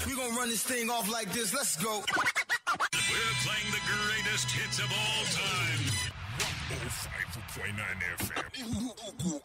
We're gonna run this thing off like this. Let's go. We're playing the greatest hits of all time. 105.9 FM.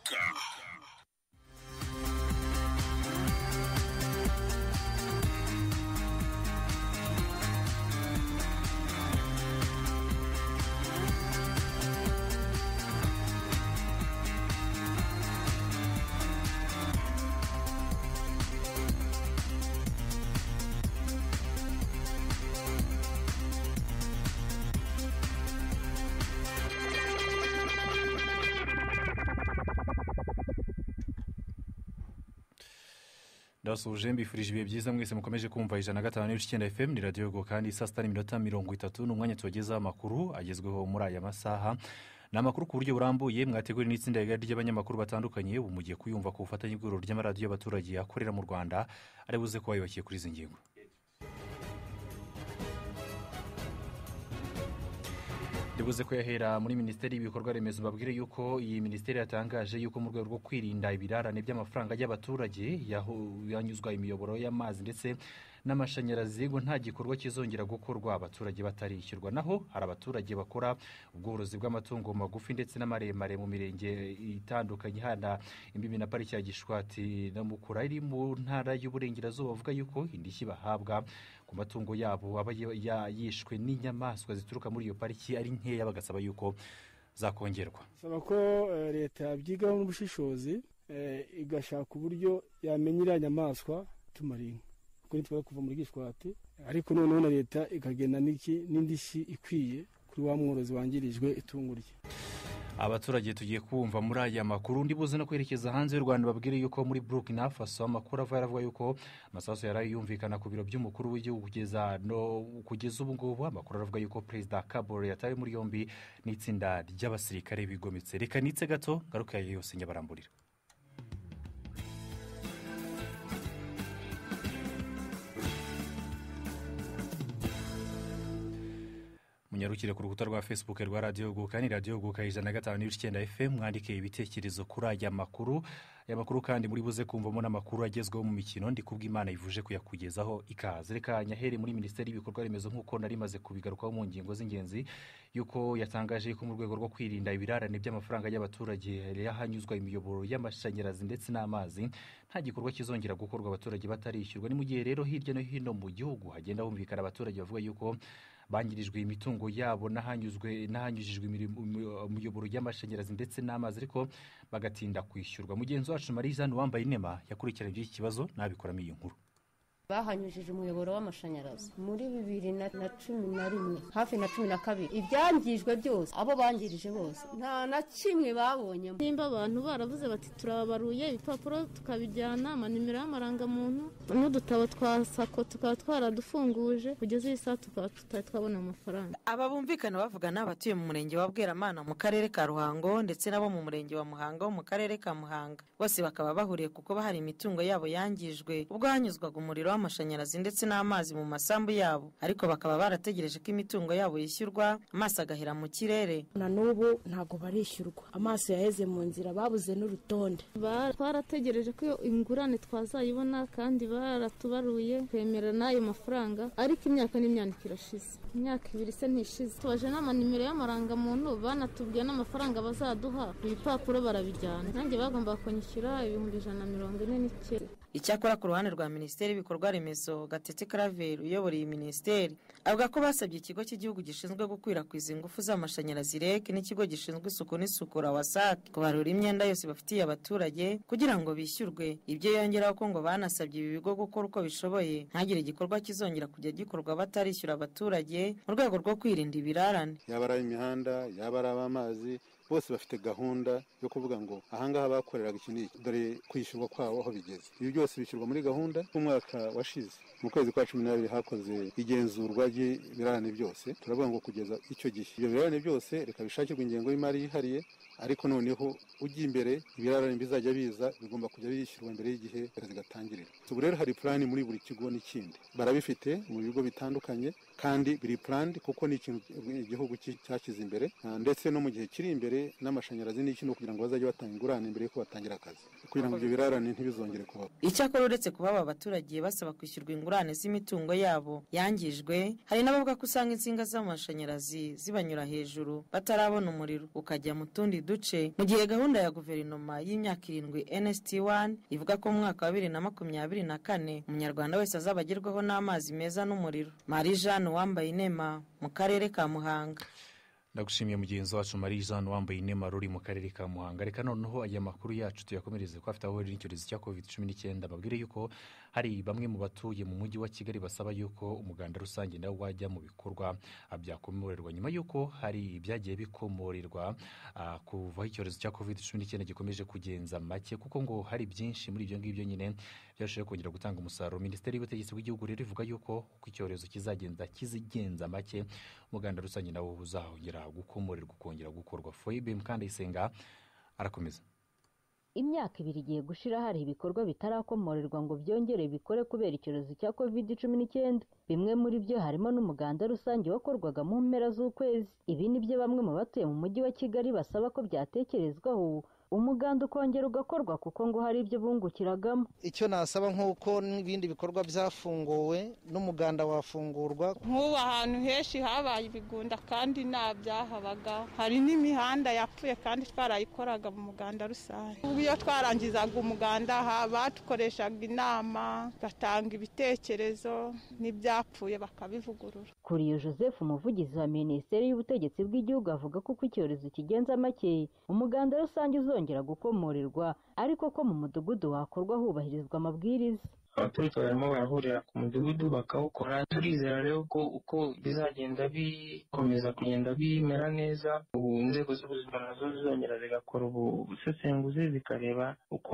ndabasuhuje mbifurije ibihe byiza mwese mukomeje kumva ijana na gatanu n'ibice icyenda fm ni radiyo rwo kandi saa sita n'iminota mirongo itatu ni umwanya tubagezaho amakuru agezweho muri aya masaha ni amakuru ku buryo burambuye mwateguriwe n'itsinda rigari ry'abanyamakuru batandukanye ubu mugiye kuyumva ku bufatanye bw'ihuriro ry'amaradiyo y'abaturage akorera mu rwanda ari buze kuba yubakiye kuri izi ngingo ndibuze kuyahera muri minisiteri y'ibikorwa remezo babwire yuko iyi minisiteri yatangaje yuko mu rwego rwo kwirinda ibirarane by'amafaranga y'abaturage yaho- yanyuzwa imiyoboro y'amazi ndetse n'amashanyarazi ngo nta gikorwa kizongera gukorwa abaturage batarishyurwa naho hari abaturage bakora ubworozi bw'amatungo magufi ndetse n'amaremare mu mirenge itandukanye hana imbibi na pariki ya gishwati na mukura iri mu ntara y'uburengerazuba bavuga yuko indishyi bahabwa ku matungo yabo aba ya- ya- yishwe n'inyamaswa zituruka muri iyo pariki ari nkeya bagasaba yuko zakongerwa saba ko eh, leta yabyigaho n'ubushishozi eh, igashaka uburyo yamenya iriya nyamaswa tumara inka kuko ntitwara kuva muri gishwati ariko noneho na leta ikagena n'iki n'indishyi ikwiye kuri wa mworozi wangirijwe itungo rye abaturage tugiye kumva muri aya makuru undi buze no kwerekeza hanze y'u rwanda babwire yuko muri burukina faso amakuru ava yaravuga yuko amasasu yari yumvikana ku biro by'umukuru w'igihugu kugeza no kugeza ubu ngubu amakuru aravuga yuko perezida kabore yatawe muri yombi n'itsinda ry'abasirikare bigometse reka nitse gato ngaruka yayo yose nyabaramburira munyarukire ku rukuta rwa facebook rwa radiyo guka ni radiyo guka ijana na gatanu n'ibice icyenda fm mwandike ibitekerezo kuri aya makuru aya makuru kandi muri buze kumvamo n'amakuru agezweho mu mikino ndi kubw'imana ivuje kuyakugezaho ikaze reka nyahere muri minisiteri y'ibikorwa remezo nk'uko nari maze kubigarukaho mu ngingo z'ingenzi yuko yatangaje ko mu rwego rwo kwirinda ibirarane by'amafaranga y'abaturage yahanyuzwa imiyoboro y'amashanyarazi ndetse n'amazi nta gikorwa kizongera gukorwa abaturage batarishyurwa ni mu gihe rero hirya no hino mu gihugu hagenda humvikana abaturage bavuga yuko bangirijwe imitungo yabo n'ahanyuzwe n'ahanyujijwe imirimo- umu- umuyoboro y'amashanyarazi ndetse n'amazi ariko bagatinda kwishyurwa mugenzi wacu marizani wambaye inema yakurikiranye iby'iki kibazo nabikoramo iyi nkuru bahanyujije umuyoboro w'amashanyarazi muri bibiri na na cumi na rimwe hafi na cumi na kabiri ibyangijwe byose abo bangirije bose nta na kimwe babonye nimba abantu baravuze bati turababaruye ibipapuro tukabijyana amanimero y'amarangamuntu n'udutabo twa sako tukaba twaradufunguje kugeza iyi saha tukaba tutari twabona amafaranga aba bumvikana bavuga ni abatuye mu murenge wa bweramana mu karere ka ruhango ndetse n'abo mu murenge wa muhanga wo mu karere ka muhanga bose bakaba bahuriye kuko bahari imitungo yabo yangijwe ubwo hanyuzwaga umuriro w'amashanyarazi ndetse n'amazi mu masambu yabo ariko bakaba barategereje ko imitungo yabo yishyurwa amaso agahera mu kirere na n'ubu ntabwo barishyurwa amaso yaheze mu nzira babuze n'urutonde Ba- twarategereje ko iyo ingurane twazayibona kandi baratubaruye twemera n'ayo mafaranga ariko imyaka n'imyandiko irashize imyaka ibiri se ntishize tubaje n'amanimero y'amarangamuntu banatubwiye n'amafaranga bazaduha ibipapuro barabijyana nanjye bagombaga kunyishyura ibihumbi ijana na mirongo ine n'icyenda icyakora ku ruhande rwa minisiteri y'ibikorwa remezo gatete karaveri uyobora iyi minisiteri avuga ko basabye ikigo cy'igihugu gishinzwe gukwirakwiza ingufu z'amashanyarazi reg n'ikigo gishinzwe isuku n'isukura wasac kubarura imyenda yose bafitiye abaturage kugira ngo bishyurwe ibyo yongeraho ko ngo banasabye ibi bigo gukora uko bishoboye ntagire igikorwa kizongera kujya gikorwa batarishyura abaturage mu rwego rwo kwirinda ibirarane yaba ari imihanda yaba ari ab'amazi bose bafite gahunda yo kuvuga ngo ahangaha bakoreraga iki n'iki dore kwishyurwa kwabo aho bigeze ibi byose bishyurwa muri gahunda umwaka washize mu kwezi kwa cumi n'abiri hakoze igenzurwa ry'ibirarane byose turavuga ngo kugeza icyo gihe ibyo birarane byose reka bishakirwe ingengo y'imari yihariye ariko noneho ujya imbere ibirarane bizajya biza bigomba kujya bishyurwa mbere y'igihe zigatangirira ubu rero hari purani muri buri kigo n'ikindi barabifite mu bigo bitandukanye kandi biri purani kuko ni ikintu igihugu ki- cyashyize imbere Ah, ndetse no mu gihe kiri imbere imbere n'amashanyarazi n'iki kugira ngo bazajye batanga ingurane mbere yuko batangira akazi kugira ngo ibyo birarane ntibizongere kubaho icyakora uretse kuba aba baturage basaba kwishyurwa ingurane z'imitungo yabo yangijwe hari n'abavuga ko usanga insinga z'amashanyarazi zibanyura hejuru batarabona umuriro ukajya mu tundi duce mu gihe gahunda ya guverinoma y'imyaka irindwi nsd wani ivuga ko mu mwaka wa bibiri na makumyabiri na kane umunyarwanda wese azaba agerwaho n'amazi meza n'umuriro marie jeanne wambaye inema mu karere ka muhanga ndagushimiye mugenzi wacu marie jeanne wambaye inema ruri mu karere ka muhanga reka noneho aya makuru yacu tuyakomereze ko afite aho ahurira n'icyorezo cya covid cumi n'icyenda babwire yuko hari bamwe mu batuye mu mujyi wa kigali basaba yuko umuganda rusange nawo wajya mu bikorwa ah, byakomorerwa nyuma yuko hari ibyagiye bikomorerwa ah, kuvaho icyorezo cya covid cumi n'icyenda gikomeje kugenza make kuko ngo hari byinshi muri ibyo ngibyo nyine byarushaho kongera gutanga umusaruro minisiteri y'ubutegetsi bw'igihugu rero ivuga yuko uko icyorezo kizagenda kizigenza make umuganda rusange nawo uzahongera gukomorerwa ukongera gukorwa foyibe mukandayisenga arakomeza imyaka ibiri igiye gushira hari ibikorwa bitarakomorerwa ngo byongere bikore kubera icyorezo cya covid cumi n'icyenda bimwe muri byo harimo n'umuganda rusange wakorwaga mu mpera z'ukwezi ibi ni byo bamwe mu batuye mu mujyi wa kigali basaba ko byatekerezwaho umuganda ukongera ugakorwa kuko ngo hari ibyo bungukiragamo icyo nasaba nk'uko n'ibindi bikorwa byafunguwe n'umuganda wafungurwa nk'ubu ahantu henshi habaye ibigunda kandi nta byahabaga hari n'imihanda yapfuye kandi twarayikoraga mu muganda rusange ubu iyo twarangizaga umuganda badukoreshaga inama batanga ibitekerezo n'ibyapfuye bakabivugurura kuriyo joseph umuvugizi wa minisiteri y'ubutegetsi bw'igihugu avuga ko uko icyorezo kigenza make umuganda rusange uzongera gukomorerwa ariko ko mu mudugudu wakorwa hubahirizwa amabwiriza abaturage barimo barahurira ku mudugudu bakawukora turizera rero ko uko bizagenda bikomeza kugenda bimera neza ubu inzego z'ubuzima nazo zizongera zigakora ubusesenguzi zikareba uko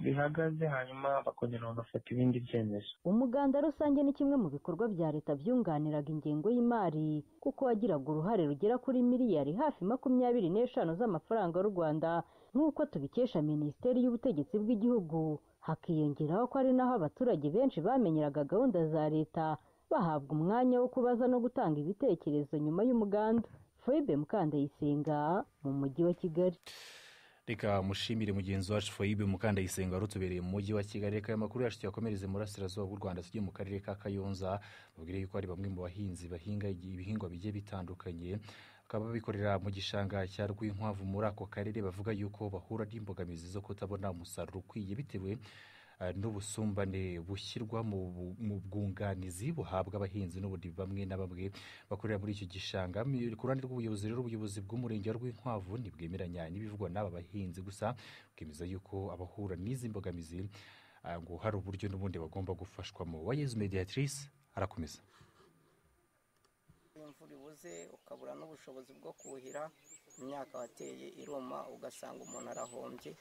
bihagaze hanyuma bakongera bagafata ibindi byemezo umuganda rusange ni kimwe mu bikorwa bya leta byunganiraga ingengo y'imari kuko wagiraga uruhare rugera kuri miliyari hafi makumyabiri n'eshanu z'amafaranga y'u rwanda nk'uko tubikesha minisiteri y'ubutegetsi bw'igihugu hakiyongeraho ko ari naho abaturage benshi bamenyeraga gahunda za leta bahabwa umwanya wo kubaza no gutanga ibitekerezo nyuma y'umuganda foyibe mukandayisenga mu mujyi wa kigali reka mushimire mugenzi wacu foyibe mukandayisenga wari utubereye mu mujyi wa kigali reka ayo makuru yacu tuyakomereze mu burasirazuba bw'u rwanda tujye mu karere ka kayonza babwire yuko hari bamwe mu bahinzi bahinga ibihingwa bigiye bitandukanye bakaba babikorera mu gishanga cya rwinkwavu muri ako karere bavuga yuko bahura n'imbogamizi zo kutabona umusaruro ukwiye bitewe ah, n'ubusumbane bushyirwa mu bu- mu bwunganizi buhabwa abahinzi n'ubundi bamwe na bamwe bakorera muri icyo gishanga Mi- ku ruhande rw'ubuyobozi rero ubuyobozi bw'umurenge wa rwinkwavu ntibwemeranya n'ibivugwa n'aba bahinzi gusa bwemeza yuko abahura n'izi mbogamizi ah, ngo hari uburyo n'ubundi bagomba gufashwamo wayezu mediatrice arakomeza imvura ibuze ukabura n'ubushobozi bwo kuhira imyaka wateye iruma ugasanga umuntu arahombye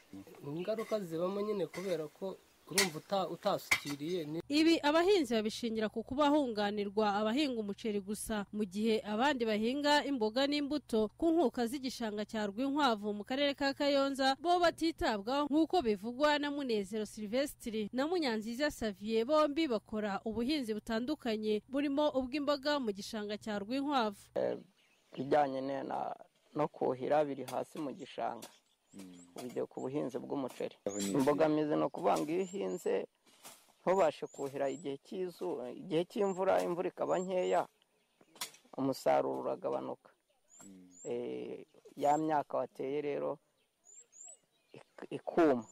ingaruka zibamo nyine kubera ko urumva uta- utasukiriye ni- ibi abahinzi babishingira ku kuba hunganirwa abahinga umuceri gusa mu gihe abandi bahinga imboga n'imbuto ku nkuka z'igishanga cya rwinkwavu mu karere ka kayonza bo batitabwaho nk'uko bivugwa na munezero silvestri na munyanziza saviye bombi bakora ubuhinzi butandukanye burimo ubw'imboga mu gishanga cya rwinkwavu ibijyanye ne- na- no kuhira biri hasi mu gishanga bijya ku buhinzi bw'umuceri imbogamizi ni ukuvuga ngo iyo uhinze ntubashe kuhira igihe cy'izuba igihe cy'imvura imvura ikaba nkeya umusaruro uragabanuka Eh, ya myaka wateye rero ik- ikuma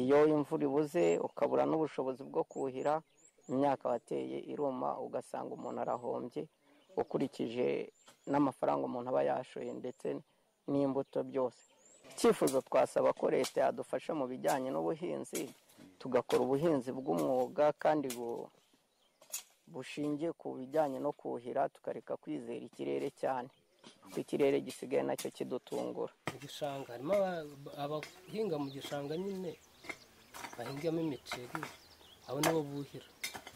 iyo imvura ibuze ukabura n'ubushobozi bwo kuhira imyaka wateye iruma ugasanga umuntu arahombye ukurikije n'amafaranga umuntu aba yashoye ndetse n'imbuto byose icyifuzo twasaba ko leta yadufasha mu bijyanye n'ubuhinzi tugakora ubuhinzi bw'umwuga kandi bu- bushingiye ku bijyanye no kuhira tukareka kwizera ikirere cyane kuko ikirere gisigaye nacyo kidutungura mu gishanga harimo aba- abahinga mu gishanga nyine bahingamo imiceri abo nabo buhira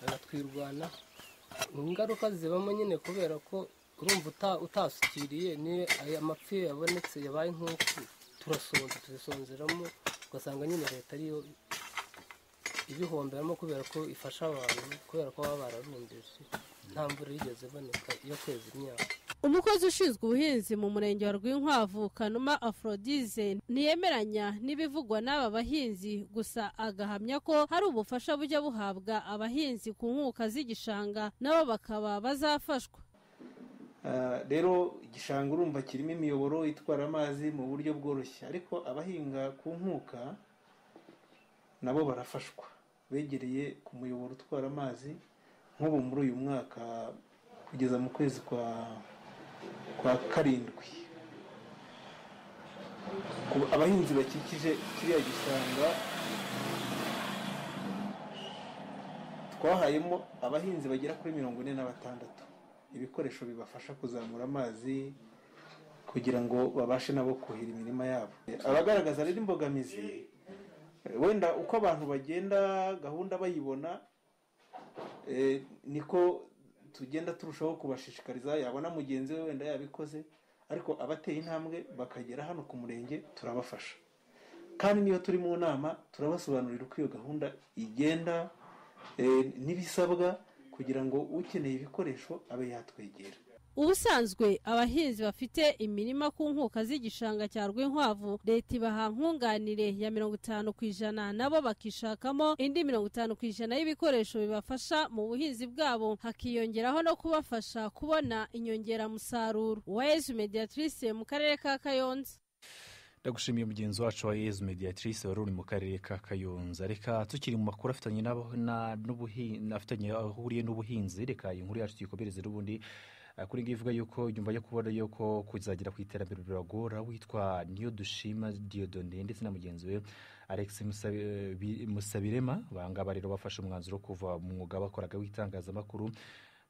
bagatwirwana ingaruka zibamo nyine kubera ko urumva uta- utasukiriye ni aya mapfi yabonetse yabaye nk'uku turasonza tuzisonzeramo ugasanga nyine leta ariyo ibihomberamo kubera ko ifasha abantu kubera ko baba bararumbije nta mvura yigeze iboneka iyo kweza imyaka umukozi ushinzwe ubuhinzi mu murenge wa rwinkwavu kanuma afrodize ntiyemeranya n'ibivugwa n'aba bahinzi gusa agahamya ko hari ubufasha bujya buhabwa abahinzi ku nkuka z'igishanga nabo bakaba bazafashwa rero igishanga urumva kirimo imiyoboro itwara amazi mu buryo bworoshye ariko abahinga ku nkuka nabo barafashwa begereye ku muyoboro utwara amazi nk'ubu muri uyu mwaka kugeza mu kwezi kwa kwa karindwi ku abahinzi bakikije kiriya gishanga twahayemo abahinzi bagera kuri mirongo ine na batandatu ibikoresho bibafasha kuzamura amazi kugira ngo babashe nabo kuhira imirima yabo abagaragaza rero imbogamizi wenda uko abantu bagenda gahunda bayibona eh, niko tugenda turushaho kubashishikariza yabona mugenzi we wenda yabikoze ariko abateye intambwe bakagera hano ku murenge turabafasha kandi niyo turi mu nama turabasobanurira uko iyo gahunda igenda eh, n'ibisabwa kugira ngo ukeneye ibikoresho abe yatwegera ubusanzwe abahinzi bafite imirima ku nkuka z'igishanga cya rwinkwavu leta ibaha nkunganire ya mirongo itanu ku ijana nabo bakishakamo indi mirongo itanu ku ijana y'ibikoresho bibafasha mu buhinzi bwabo hakiyongeraho no kubafasha kubona inyongeramusaruro uwayezu mediatrice mu karere ka kayonza ndagushimiye mugenzi wacu wa yezu mediatrice wari uri mu karere ka kayonza reka tukiri mu makuru afitanye n'abo- na- n'ubuhi- afitanye ahuriye n'ubuhinzi reka iyi nkuru yacu tuyikomereze n'ubundi Eh, kuri ngiyi ivuga yuko nyuma yo kubona yuko kuzagera ku iterambere biragora witwa niyo dushima diodone ndetse na mugenzi we alex Musabi- Bi- musabirema bangaba rero bafashe umwanzuro wo kuva mu mwuga bakoraga w'itangazamakuru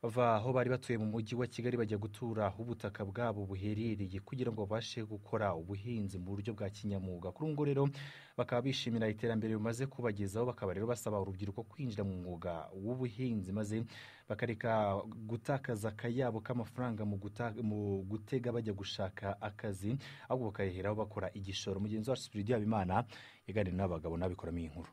bava aho bari batuye mu mujyi wa kigali bajya gutura aho ubutaka bwabo buherereye kugira ngo babashe gukora ubuhinzi mu buryo bwa kinyamwuga kuri ubu ngubu rero bakaba bishimira iterambere bimaze kubagezaho bakaba rero basaba urubyiruko kwinjira mu mwuga w'ubuhinzi maze bakareka gutakaza akayabo k'amafaranga mu guta- mu gutega bajya gushaka akazi ahubwo bakareheraho bakora igishoro mugenzi wacu sipiridi habimana yaganira n'abagabo n'abikoramo iyi nkuru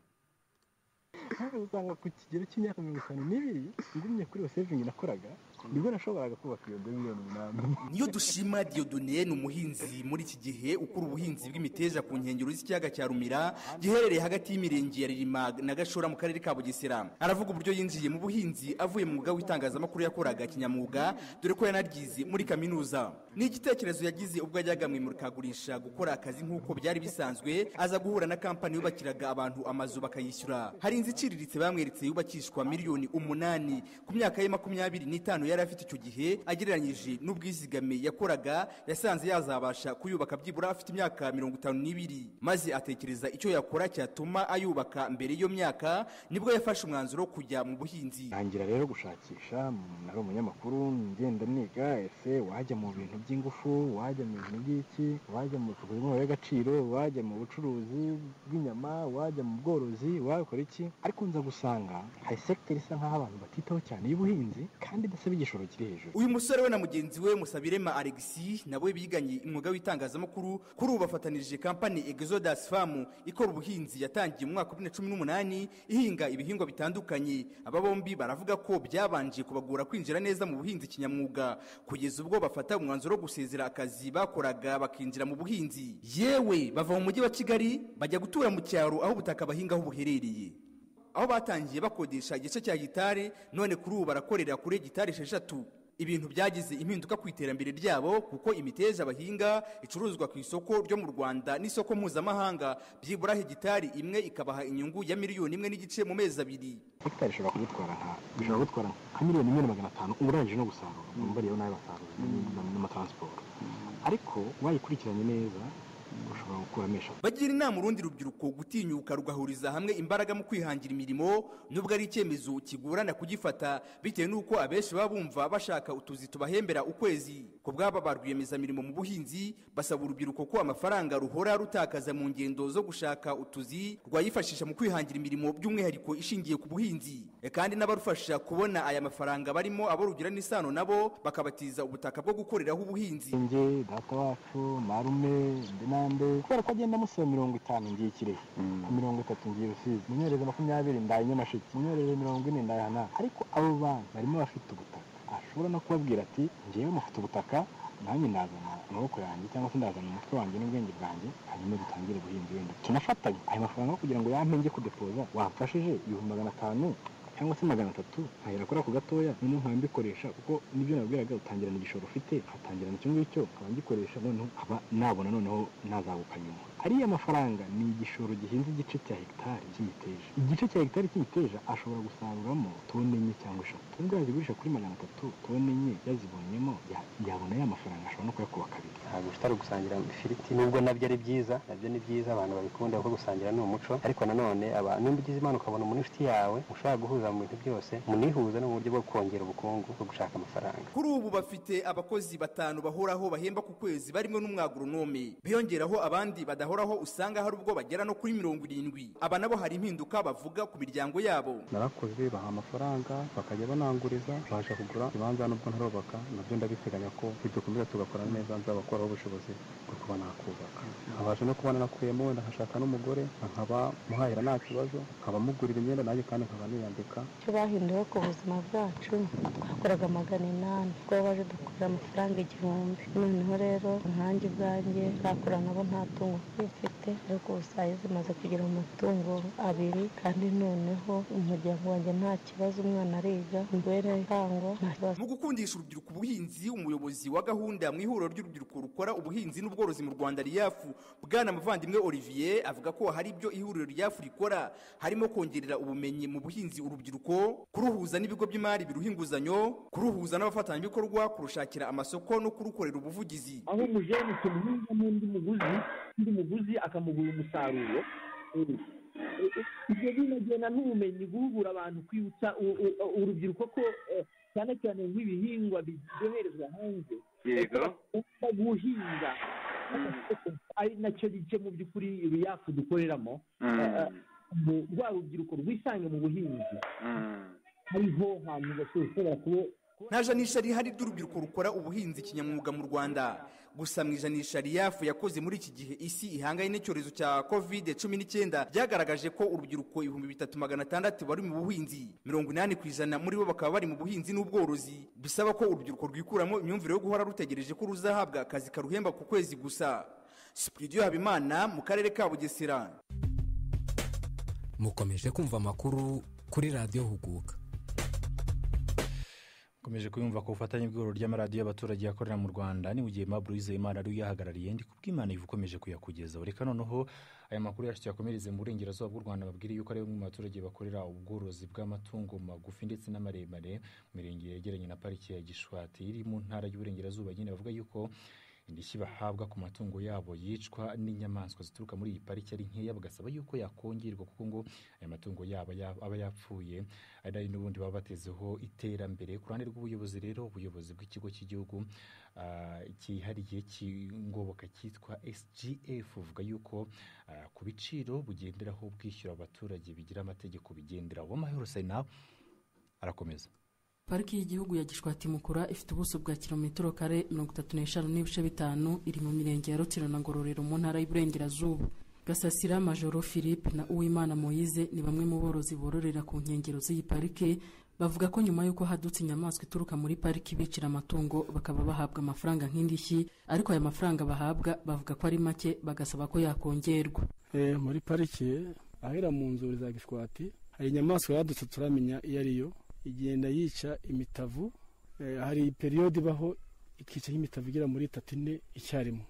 hano usanga ku kigero cy'imyaka mirongo itanu n'ibiri ngumye kuri iyo sevingi nakoraga nibwo nashoboraga kubaka iyo do miliyoni umunani niyo dushima diodone ni umuhinzi muri iki gihe ukora ubuhinzi bw'imiteja ku nkengero z'ikiyaga cya rumira giherereye hagati y'imirenge ya ririma na gashora mu karere ka bugesera aravuga uburyo yinjiye mu buhinzi avuye mu mwuga w'itangazamakuru yakoraga kinyamwuga dore ko yanaryize muri kaminuza ni igitekerezo yagize ubwo yajyaga mu imurikagurisha gukora akazi nk'uko byari bisanzwe aza guhura na kampani yubakiraga abantu amazu bakayishyura hari inzu iciriritse bamweretse yubakishwa miliyoni umunani ku myaka ye makumyabiri n'itanu yari afite icyo gihe agereranyije n'ubwizigame yakoraga yasanze yazabasha kuyubaka byibura afite imyaka mirongo itanu n'ibiri maze atekereza icyo yakora cyatuma ayubaka mbere y'iyo myaka nibwo yafashe umwanzuro wo kujya mu buhinzi ntangira rero gushakisha nari umunyamakuru ngenda niga ese wajya mu bintu by'ingufu wajya mu bintu by'iki wajya mu bikorwa by'umubare w'agaciro wajya mu bucuruzi bw'inyama wajya mu bworozi wakora iki ariko nza gusanga hari sekiteri isa nk'aho abantu batitaho cyane y'ubuhinzi kandi idasaba igishoro kiri hejuru uyu musore we na mugenzi we musabirema alexi nabo biganye umwuga w'itangazamakuru kuri ubu bafatanirije kampani exodus farm ikora ubuhinzi yatangiye mu mwaka wa bibiri na cumi n'umunani ihinga ibihingwa bitandukanye aba bombi baravuga ko byabanje kubagora kwinjira neza mu buhinzi kinyamwuga kugeza ubwo bafata umwanzuro wo gusezera akazi bakoraga bakinjira mu buhinzi yewe bava mu mujyi wa kigali bajya gutura mu cyaro aho ubutaka bahingaho buherereye aho batangiye bakodesha igice cya gitari none kuri ubu barakorera kuri gitari esheshatu ibintu byagize impinduka ku iterambere ryabo kuko imiteja bahinga icuruzwa ku isoko ryo mu rwanda n'isoko mpuzamahanga byibura hegitari imwe ikabaha inyungu ya miliyoni imwe n'igice mu mezi abiri hegitari ishobora kugutwara nka bishobora gutwara nka miliyoni imwe na magana atanu uba urangije no gusarura umva rero nawe basarura n'amataransiporo ariko wayikurikiranye neza ushobora gukuramo eshatu bagira inama urundi rubyiruko gutinyuka rugahuriza hamwe imbaraga mu kwihangira imirimo nubwo ari icyemezo kigorana kugifata bitewe n'uko abenshi baba bumva bashaka utuzi tubahembera ukwezi ku bwaba ba rwiyemezamirimo mu buhinzi basaba urubyiruko ko amafaranga ruhora rutakaza mu ngendo zo gushaka utuzi rwayifashisha mu kwihangira imirimo by'umwihariko ishingiye ku buhinzi E kandi n'abarufasha kubona aya mafaranga barimo abo rugira n'isano nabo bakabatiza ubutaka bwo gukoreraho ubuhinzi njye data wacu marume ndi nande kubera ko agenda amusaba mirongo itanu ngiye kirehe ku mirongo itatu ngiye rusizi munyoreze makumyabiri ndaye nyamasheke munyoreze mirongo ine ndaye hanaka ariko abo bantu barimo bafite ubutaka ashobora no kubabwira ati ngewe mufite ubutaka nanjye ndazana amaboko yanjye cyangwa se ndazana umutwe wanjye n'ubwenge bwanjye hanyuma dutangire ubuhinzi wenda tunafatanye ayo mafaranga yo kugira ngo yampe njye kudepoza wamfashije ibihumbi magana atanu cyangwa se magana atatu nkahera kuri ako gatoya noneho nkaba mbikoresha kuko nibyo nabwiraga utangira na igishoro ufite ukatangira na icyo ngicyo nkaba ngikoresha noneho nkaba nabona noneho nazaguka nyuma ariya mafaranga ni igishoro gihinze igice cya hegitari cy'imiteja igice cya hegitari cy'imiteja ashobora gusaruramo tone enye cyangwa eshatu nubwo yazigurisha kuri magana atatu tone enye yazibonyemo ya- yabona ya mafaranga ashobora no kuyakuba kabiri ntabwo utari gusangira ifiriti nubwo nabyo ari byiza nabyo ni byiza abantu babikunda kuko gusangira ni umuco ariko nanone aba- nubwo ugize imana ukabona umuntu inshuti yawe ushobora guhuza mu bintu byose munihuza ni uburyo bwo kongera ubukungu bwo gushaka amafaranga kuri ubu bafite abakozi batanu bahoraho bahemba ku kwezi barimo n'umwagoronome biyongeraho abandi badahoraho usanga hari ubwo bagera no kuri mirongo irindwi aba nabo hari impinduka bavuga ku miryango yabo narakoze baha amafaranga bakajya bananguriza baje kugura ibanza nubwo ntarubaka nabyo ndabiteganya ko nidukomeza tugakora neza nzabakuraho ubushobozi bwo kuba nakubaka nkabasha no kubona nakuyemo wenda nkashaka n'umugore nkaba muhahira nta kibazo nkaba mugurira imyenda nanjye kandi nkaba niyambika icyo bahinduye ku buzima bwacu twakoraga magana inani ubwo baje dukorera amafaranga igihumbi noneho rero nkanjye ubwanjye nakora nabo nta tungo mfite ariko ubu saa hizi maze kugira amatungo abiri kandi noneho umuryango wanjye nta kibazo umwana ariga imibereho irangwa nta kibazo mu gukundisha urubyiruko ubuhinzi umuyobozi wa gahunda mu ihuriro ry'urubyiruko rukora ubuhinzi n'ubworozi mu rwanda riyafu bwana muvandimwe olivier avuga ko hari ibyo ihuriro riyafu rikora harimo kongerera ubumenyi mu buhinzi urubyiruko kuruhuza n'ibigo by'imari biruha inguzanyo kuruhuza n'abafatanyabikorwa kurushakira amasoko no kurukorera ubuvugizi aho umujeni tumuhinga n'undi muguzi undi muguzi akamugura umusaruro ibyo binagena n'ubumenyi guhugura abantu kwibutsa u- u- u- urubyiruko ko eh, cyane cyane nk'ibihingwa byoherezwa hanze Yego. bakunda guhinga ari nacyo gice mu by'ukuri ibiyafu dukoreramo Mm. Eh, eh, mu- rwa rubyiruko rwisange mu buhinzi hariho hantu bashobora kuba nta janisha rihari ry'urubyiruko rukora ubuhinzi kinyamwuga mu rwanda gusa mu ijanisha riyafu yakoze muri iki gihe isi ihanganye n'icyorezo cya covid cumi n'icyenda ryagaragaje ko urubyiruko ibihumbi bitatu magana atandatu bari mu buhinzi mirongo inani ku ijana muri bo bakaba bari mu buhinzi n'ubworozi bisaba ko urubyiruko rwikuramo imyumvire yo guhora rutegereje ko ruzahabwa akazi karuhemba ku kwezi gusa sipiridiyo habimana mu karere ka bugesera mukomeje kumva amakuru kuri radiyo huguka ukomeje kuyumva ku bufatanye bw'ihuriro ry'amaradiyo y'abaturage akorera mu rwanda ni mu gihe maburu wizeyimana ari uyahagarariye ndi kubw'imana iva ukomeje kuyakugezaho reka noneho aya makuru yacu tuyakomereze mu burengerazuba bw'u rwanda babwire yuko ari bamwe mu baturage bakorera ubworozi bw'amatungo magufi ndetse n'amaremare mu mirenge yegeranye na pariki ya gishwati iri mu ntara y'uburengerazuba nyine bavuga yuko indishyi bahabwa ku matungo yabo yicwa n'inyamaswa zituruka muri iyi pariki ari nkeya bagasaba yuko yakongerwa kuko ngo aya matungo yabo ya- aba yapfuye ari ari n'ubundi baba batezeho iterambere ku ruhande rw'ubuyobozi rero ubuyobozi bw'ikigo cy'igihugu ah, cyihariye cy'ingoboka cyitwa sgf buvuga yuko ah, ku biciro bugenderaho bwishyura abaturage bigira amategeko bigenderaho uwamahoro sena arakomeza pariki y'igihugu ya gishwati mukura ifite ubuso bwa kilometero kare mirongo itatu n'eshanu n'ibice bitanu iri mu mirenge ya rukiro na ngororero mu ntara y'uburengerazuba gasasira majoro philippe na uwimana moyize ni bamwe mu borozi bororera ku nkengero z'iyi parike bavuga ko nyuma y'uko hadutse inyamaswa ituruka muri pariki bicira amatungo bakaba bahabwa amafaranga nk'indishyi ariko aya mafaranga bahabwa bavuga ko ari make bagasaba ko yakongerwa Eh, muri parike ahera mu nzuri za gishwati hari inyamaswa yadutse turamenya iyo ari yo igenda yica imitavu Eh, hari periyode ibaho ikica nk'imitavu igera muri itatu ine icyarimwe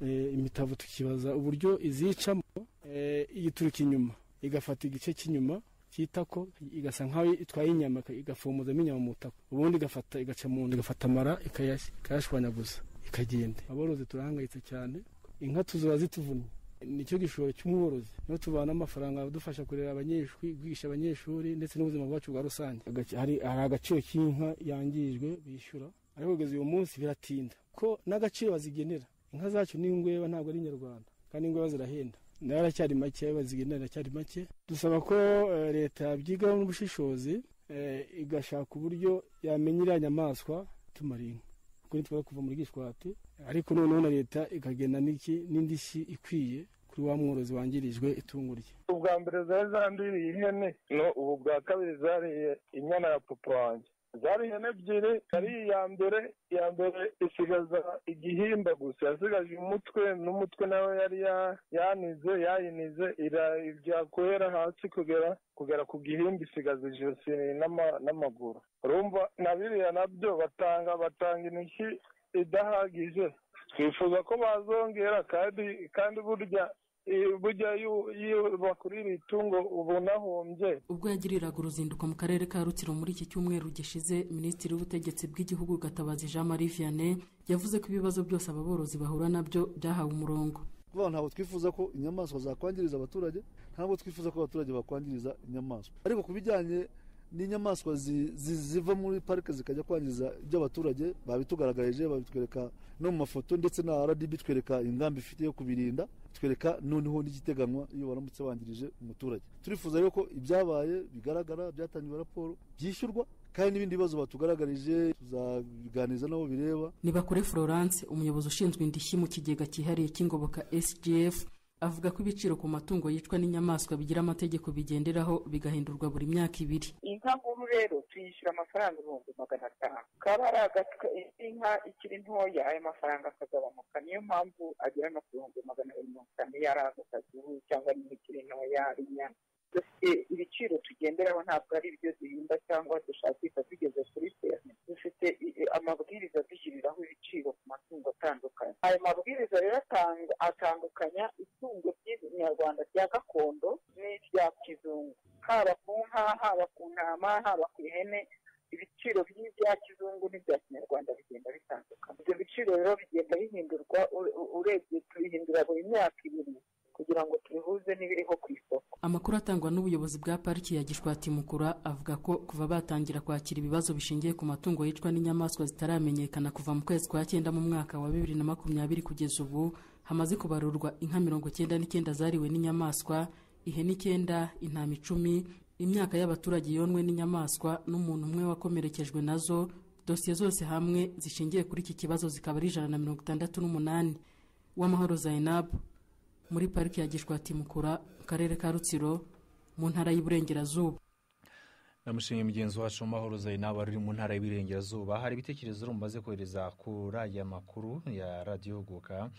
Eh, imitavu tukibaza uburyo izicamo eh, iyituruka inyuma igafata igice cy'inyuma cy'itako igasa nk'aho itwaye inyama igafomozamo inyama mu itako ubundi igafata igaca mu nda igafata amara ikayas- ikayashwanyaguza ikagenda aborozi turahangayitse cyane inka tuziba zituvumye nicyo gishoro cy'umworozi niho tubana amafaranga adufasha kurera abanyeshuri kwigisha abanyeshuri ndetse n'ubuzima bwacu bwa rusange Agace- hari hari agaciro k'inka yangijwe bishyura ariko kugeza uyu munsi biratinda ko n'agaciro bazigenera inka zacu ni ingweba ntabwo ari inyarwanda kandi ingweba zirahenda nayo aracyari make ayo bazigenera aracyari make dusaba ko eh, leta yabyigaho n'ubushishozi eh, igashaka uburyo yamenya iriya nyamaswa tumara inka kuko ntitwara kuva muri gishwati ariko noneho na leta ikagena n'iki n'indishyi ikwiye kuri wa mworozi wangirijwe itungo rye ubwa mbere zari zandiriye ihene no ubu bwa kabiri zariye inyana ya papa wanjye zari ihene ebyiri ari iya mbere iya mbere isigaza igihimba gusa yasigaje umutwe n'umutwe nawe yari ya- yanize yayinize irakwera hasi kugera kugera ku gihimba isigaza ijosi n'ama- n'amaguru urumva na biriya nabyo batanga batanga iniki idahagije twifuza ko bazongera kandi kandi burya eh, burya iyo- iyo bakurira itungo uba unahombye ubwo yagiriraga uruzinduko mu karere ka rutsiro muri iki cyumweru gishize minisitiri w'ubutegetsi bw'igihugu gatabazi jean marie vianney yavuze ko ibibazo byose aba borozi bahura nabyo byahawe umurongo vuba ntabwo twifuza ko inyamaswa zakwangiriza abaturage ntabwo twifuza ko abaturage bakwangiriza inyamaswa ariko ku bijyanye n'inyamaswa zi- zi- ziva muri parike zikajya kwangiza iby'abaturage babitugaragarije babitwereka no mu mafoto ndetse na rdb twereka ingamba ifite yo kubirinda twereka noneho n'igiteganywa iyo baramutse bangirije umuturage turifuza rero ko ibyabaye bigaragara byatangiwe raporo byishyurwa kandi n'ibindi bibazo batugaragarije tuzabiganiriza n'abo bireba nibakure florence umuyobozi ushinzwe indishyi mu kigega cyihariye cy'ingoboka sgf avuga ko ibiciro ku matungo yicwa n'inyamaswa bigira amategeko bigenderaho bigahindurwa buri myaka ibiri inka nkuru rero tuyishyura amafaranga ibihumbi magana atanu kaba ari agatwa inka ikiri ntoya ayo mafaranga akagabanuka niyo mpamvu agera no ku bihumbi magana abiri mirongo itanu iyo ari agakazihu cyangwa niba ikiri ntoya ari inyana dufite ibiciro tugenderaho ntabwo ari ibyo zihimba cyangwa dushakisha tugeze kuri feri dufite i- i- amabwiriza dushyiriraho ibiciro ku matungo atandukanye ayo mabwiriza rero atang- atandukanya itungo ry'inyarwanda rya gakondo n'irya kizungu haba ku nka haba ku ntama haba ku ihene ibiciro by'ibya kizungu n'ibya kinyarwanda bigenda bitandukana ibyo biciro rero bigenda bihindurwa u- u- urebye tubihindura buri myaka ibiri kugira ngo tubihuze n'ibiriho ku isoko amakuru atangwa n'ubuyobozi bwa pariki ya gishwati mukura avuga ko kuva batangira kwakira ibibazo bishingiye ku matungo yicwa n'inyamaswa zitaramenyekana kuva mu kwezi kwa cyenda mu mwaka wa bibiri na makumyabiri kugeza ubu hamaze kubarurwa inka mirongo cyenda n'icyenda zariwe n'inyamaswa ihene icyenda intama icumi imyaka y'abaturage yonwe n'inyamaswa n'umuntu umwe wakomerekejwe nazo dosiye zose hamwe zishingiye kuri iki kibazo zikaba ari ijana na mirongo itandatu n'umunani uwamahoro zainabu muri pariki ya gishwati mukura mu karere ka rutsiro mu ntara y'iburengerazuba namushimiye mugenzi wacu mahoro zainab wari uri mu ntara y'iburengerazuba hari ibitekerezo rero mumaze kohereza kuri aya makuru ya radiyo guka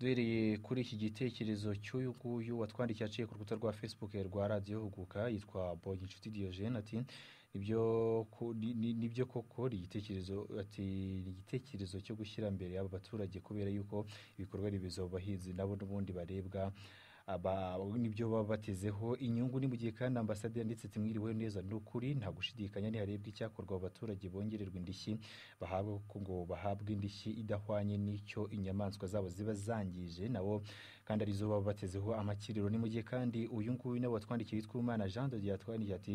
duhereye kuri iki gitekerezo cy'uyu nguyu watwandikiye aciye ku rukuta rwa facebook rwa radiyo huguka yitwa boyi inshuti diyojene ati "Ibyo ku- ni- ni- nibyo koko ni igitekerezo ati "Ni igitekerezo cyo gushyira mbere aba baturage kubera yuko ibikorwa remezo abahinzi nabo n'ubundi barebwa aba nibyo baba batezeho inyungu ni mu gihe kandi ambasade yanditse ati mwiriwe neza ni ukuri nta gushidikanya niharebwa icyakorwa abo baturage bongererwa indishyi bahabwa kuko ngo bahabwe indishyi idahwanye n'icyo inyamaswa zabo ziba zangije nabo kandi arizo baba batezeho amakiriro ni mu gihe kandi uyu nguyu nawe watwandikiye witwa umwana jean de yatwandikiye ati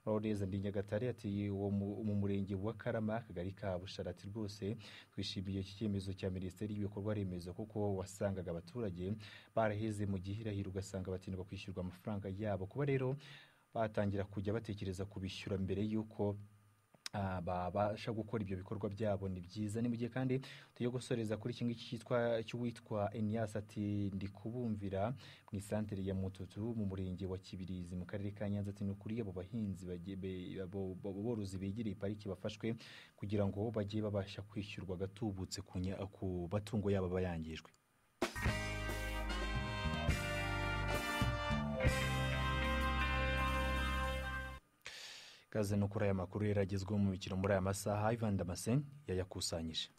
muraho neza ndi nyagatare ati uwo mu- mu murenge wa karama akagari ka busharati rwose twishimiye iki cyemezo cya minisiteri y'ibikorwa remezo kuko wasangaga abaturage baraheze mu gihirahiro ugasanga batindwa kwishyurwa amafaranga yabo kuba rero batangira kujya batekereza kubishyura mbere y'uko ah, babasha gukora ibyo bikorwa byabo ni byiza ni mu gihe kandi tujya gusoreza kuri iki ngiki cyitwa cy'uwitwa Enias ati ndi kubumvira mu isantere ya Mututu mu murenge wa Kibirizi mu karere ka Nyanza ati ni ukuri abo bahinzi bage- be- abo- abo borozi begereye pariki bafashwe kugira ngo bajye babasha kwishyurwa gatubutse ku nya- ku matungo yabo aba yangijwe ikaze no kuri aya makuru yari agezweho mu mikino muri aya masaha ivan damascene yayakusanyije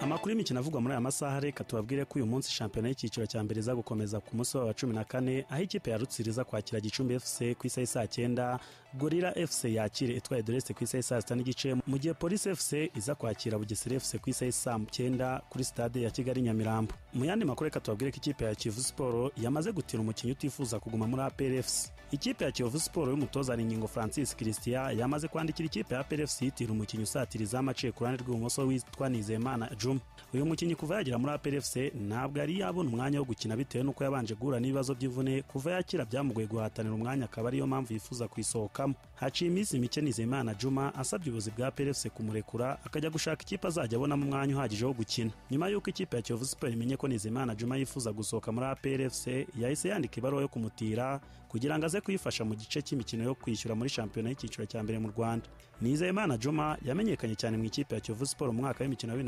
amakuru y'imikino avugwa muri aya masaha reka tubabwire ko uyu munsi shampiyona y'icyiciro cya mbere iza gukomeza ku munsi wa cumi na kane aho ikipe ya rutsiro iza kwakira gicumbi fc ku isaha saa cyenda gorira fc yakire itwaye doreste ku isaha saa sita n'igice mu gihe polisi fc iza kwakira bugesera fc ku isaha saa cyenda kuri stade ya kigali nyamirambo mu yandi makuru reka tubabwire ko ikipe ya kivu siporo yamaze gutira umukinnyi utifuza kuguma muri apr fc ikipe ya kivu siporo y'umutoza Ningingo francis christian yamaze kwandikira ikipe ya apr fc yitira umukinnyi usatiriza amaciye ku ruhande rw'ibumoso witwa nizeyimana juma uyu mukinnyi kuva yagera muri apr fc ntabwo yari yabona umwanya wo gukina bitewe n'uko yabanje guhura n'ibibazo by'imvune kuva yakira byamugoye guhatanira umwanya akaba ariyo mpamvu yifuza kuyisohokamo haciye iminsi mike nizeyimana juma asabye ubuyobozi bwa apr fc kumurekura akajya gushaka ikipe azajya abonamo umwanya uhagije wo gukina nyuma y'uko ikipe ya kiyovu siporo imenye ko ko Nizimana Juma yifuza gusohoka muri APRFC yahise yandika ibaruwa yo kumutira kugira ngo aze kuyifasha mu gice cy'imikino yo kwishyura muri shampiyona y'icyiciro cya mbere mu Rwanda Nizeyimana Juma yamenyekanye cyane mu ikipe ya Kiyovu Sport mu mwaka w'imikino wa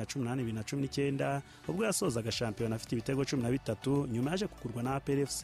2018-2019 ubwo yasozaga shampiyona afite ibitego 13 nyuma yaje kugurwa na APRFC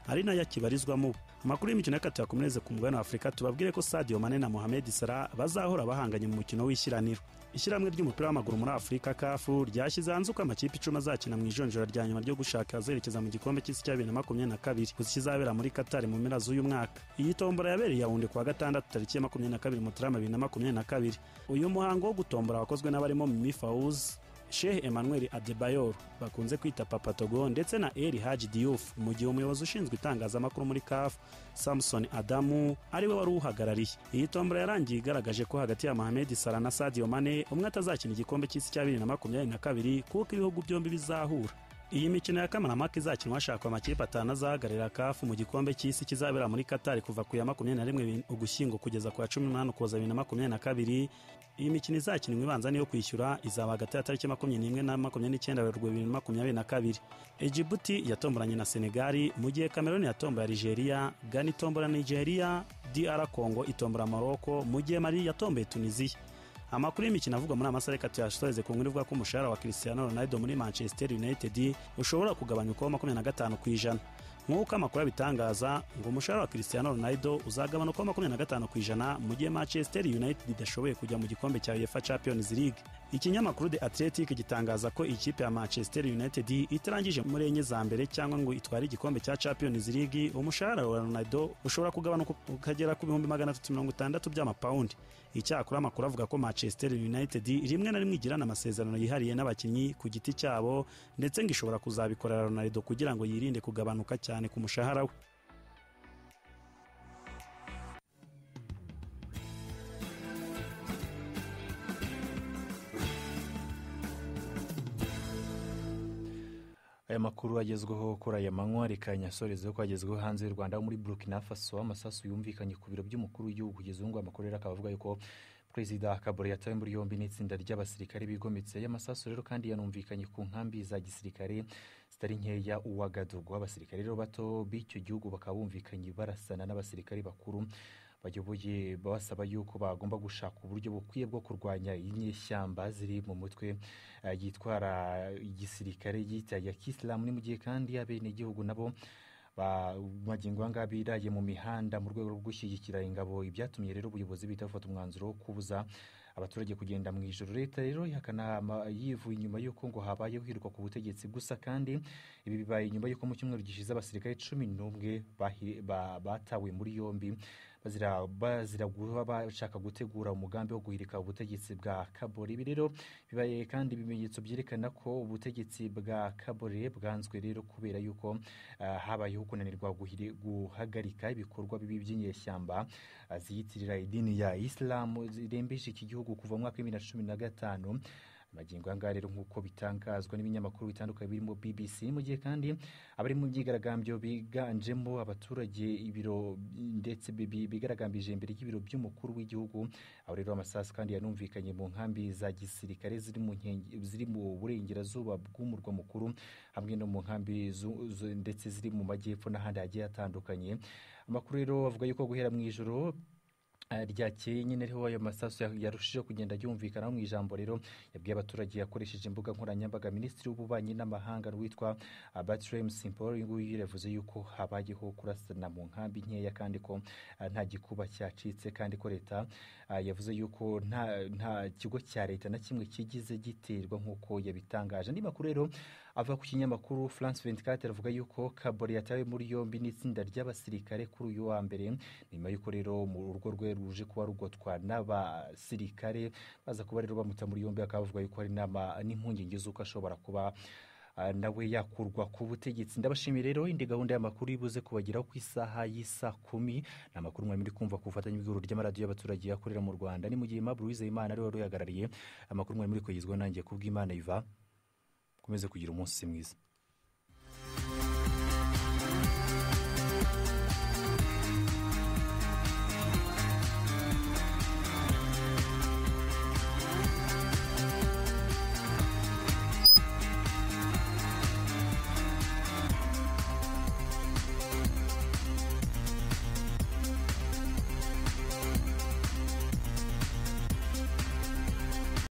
ari nayo akibarizwamo amakuru y'imikino y'akatiya komuneze ku mugabane wa Afurika tubabwire ko Sadio Mane na Mohamed Salah bazahora bahanganye mu mukino w'ishyiraniro ishyirahamwe ry'umupira w'amaguru muri afurika kafu ryashyize hanze uko amakipe icumi azakina mu ijonjora rya nyuma ryo gushaka azerekeza mu gikombe cy'isi cya bibiri na makumyabiri na kabiri gusa kizabera muri katari mu mpera z'uyu mwaka iyi tombora yabereye yawundi kuwa gatandatu tariki ya makumyabiri na kabiri mutarama bibiri na makumyabiri na kabiri uyu muhango wo gutombora wakozwe n'abarimo mimi fawuzi shehe emmanuel adebayor bakunze kwita papa togo ndetse na eri haji diyufu mu gihe umuyobozi ushinzwe itangazamakuru muri kafu samson adamu ari we wari uhagarariye iyi tombora yarangiye igaragaje ko hagati ya mohamed sara na sadio mane umwe atazakina igikombe cy'isi cya bibiri na makumyabiri na kabiri kuko ibihugu byombi bizahura iyi mikino ya kamarampaka izakinwa hashakwa amakipe atanu azahagararira kafu mu gikombe cy'isi kizabera muri katari kuva ku ya makumyabiri na rimwe ugushyingo kugeza ku ya cumi n'umunani ukuboza bibiri na makumyabiri na kabiri iyi mikino izakinwa ibanza niyo kwishyura izaba hagati ya tariki makumyabiri n'imwe na makumyabiri n'icyenda werurwe bibiri na makumyabiri na kabiri egibuti yatomboranye na senegali mu gihe cameroon yatombora nigeria gana itombora nigeria dr congo itombora morocco mu gihe mari yatomboye tunisiya amakuru y'imikino avugwa muri amasare reka tuyashoreze ku nkuru ivuga ko umushahara wa Cristiano Ronaldo muri Manchester United ushobora kugabanyuka uko makumyabiri na gatanu ku ijana nk'uko amakuru abitangaza ngo umushahara wa Cristiano Ronaldo uzagabanuka uko makumyabiri na gatanu ku ijana mu gihe Manchester United idashoboye kujya mu gikombe cya UEFA Champions League ikinyamakuru The Athletic gitangaza ko ikipe ya Manchester United itarangije muri enye za mbere cyangwa ngo itware igikombe cya Champions League umushahara wa Ronaldo ushobora kugabanuka ukagera ku bihumbi magana atatu mirongo itandatu by'amapawundi icyakora amakuru avuga ko Manchester United rimwe na rimwe igirana amasezerano yihariye n'abakinnyi ku giti cyabo ndetse ngo ishobora kuzabikorera Ronaldo kugira ngo yirinde kugabanuka cyane ku mushahara we aya makuru agezweho kuri aya manywa reka nyasoreze ko agezweho hanze y'u rwanda muri burkina faso amasasu yumvikanye ku biro by'umukuru w'igihugu kugeza ubu ngubu amakuru rero akaba avuga yuko perezida kabore yatawe muri yombi n'itsinda ry'abasirikare bigometse y'amasasu rero kandi yanumvikanye ku nkambi za gisirikare zitari nkeya uwagadugu abasirikare rero bato b'icyo gihugu bakaba bumvikanye barasana n'abasirikare bakuru bayoboye basaba yuko bagomba gushaka uburyo bukwiye bwo kurwanya inyeshyamba ziri mu mutwe yitwara igisirikare ya kisilamu ni mu gihe kandi abenegihugu nabo magingo aya ngaya biraye mu mihanda mu rwego rwo gushyigikira ingabo ibyatumye rero ubuyobozi bihita bufata umwanzuro wo kubuza abaturage kugenda mu ijoro leta rero ihakana yivuye inyuma y'uko ngo habayeho hirwa ku butegetsi gusa kandi ibi bibaye inyuma y'uko mu cyumweru gishize abasirikare cumi n'umwe batawe muri yombi bazira guba bashaka gutegura umugambi wo guhirika ubutegetsi bwa kabore ibi rero bibaye kandi ibimenyetso byerekana ko ubutegetsi bwa kabore bwanzwe rero kubera yuko uh, habayeho kunanirwa guhagarika ibikorwa bibi by'inyeshyamba uh, ziyitirira idini ya isilamu zirembeje iki gihugu kuva mu mwaka w'ibiri na cumi na gatanu magingo aya ngaya rero nk'uko bitangazwa n'ibinyamakuru bitandukanye birimo bbc mu gihe kandi abari mu byigaragambyo biganjemo abaturage ibiro ndetse bigaragambije imbere y'ibiro by'umukuru w'igihugu aho rero amasasu kandi yanumvikanye mu nkambi za gisirikare ziri mu burengerazuba bw'umurwa mukuru hamwe no mu nkambi ndetse ziri mu majyepfo n'ahandi hagiye hatandukanye amakuru rero avuga yuko guhera mu ijoro ryakeye nyine ariho ayo masasu yarushijeho kugenda yumvikana mu ijambo rero yabwiye abaturage yakoresheje imbuga nkoranyambaga minisitiri w'ububanyi n'amahanga witwa batiremu simporo uyu nguyu yavuze yuko habayeho kurasana mu nkambi nkeya kandi ko nta gikuba cyacitse kandi ko leta yavuze yuko nta kigo cya leta na kimwe kigize giterwa nk'uko yabitangaje andi makuru rero ava ku kinyamakuru france 24 avuga yuko kabore yatawe muri yombi n'itsinda ry'abasirikare kuri uyu wa mbere nyuma y'uko rero mu rugo rwe ruje kuba rugotwa n'abasirikare baza kuba rero bamuta muri yombi bakaba bavuga yuko hari n'impungenge z'uko ashobora kuba nawe yakurwa ku butegetsi ndabashimiye rero indi gahunda y'amakuru ibuze kubageraho ku isaha y'isa kumi ni amakuru mwari muri kumva ku bufatanye bw'ihuriro ry'amaradiyo y'abaturage yakorera mu rwanda ni mu gihe maburu wizeyimana ariwe wari uyagarariye amakuru mwari muri kugezwaho nanjye kubw'imana iva ukomeze kugira umunsi mwiza